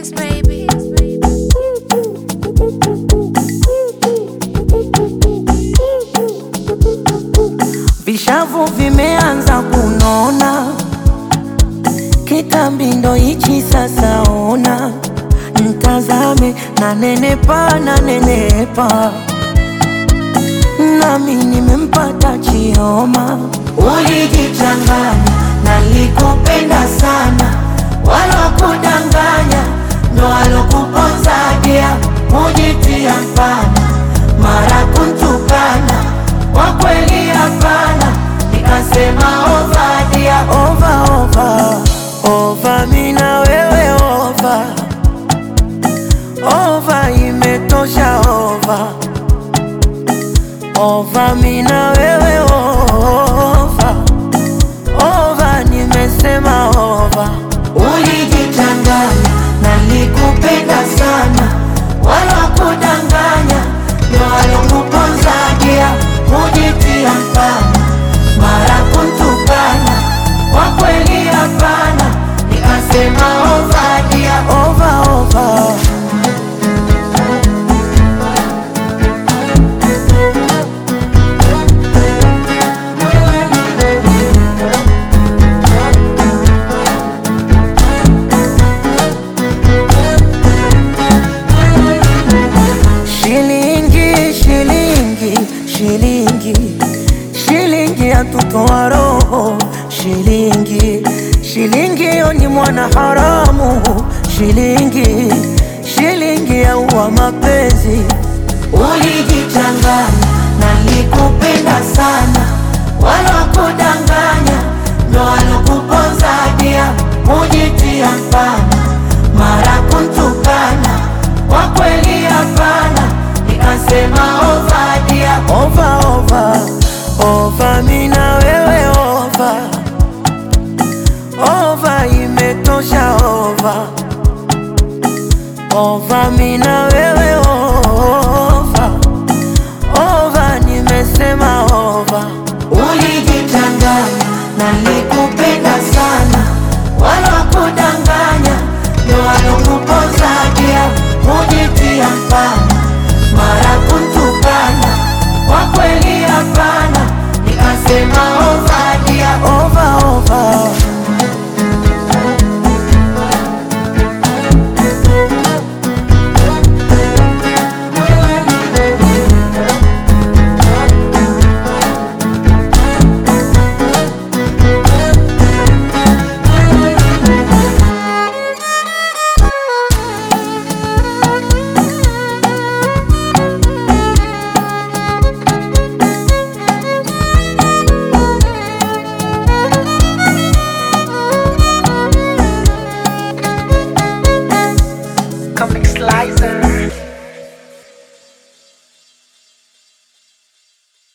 Kiss, baby. Vishavu vimeanza kunona, kitambi ndo hichi sasa. Ona mtazame, na nenepa na nenepa, nami nimempata Chioma. Ulijichanganya, nalikupenda sana, wala kudanganya, ndo alokuponza dia, mujitia mfana, mara kuntukana kwa kweli hapana, nikasema ova dia, ova ova ova, mina wewe ova ova, imetosha ova ova, mina wewe ova ova, nimesema ova. Ulijichanganya, nalikupenda sana, wala kudanganya, ndo alokuponza dia, mujitia mfana, mara kuntukana, kwa kweli hapana, nikasema ova dia, ova ova. Shilingi, shilingi, shilingi, shilingi yatutoa roho. Shilingi, shilingi yo ni mwana haramu. Shilingi, shilingi yaua mapenzi. Ulijichanganya, nalikupenda sana, wala kudanganya, ndo alokuponza dia, mujitia mfana, mara kuntukana, kwa kweli hapana, nikasema ova dia, ova ova ova, mina wewe ova ova, imetosha ova ova, mina wewe ova ova, nimesema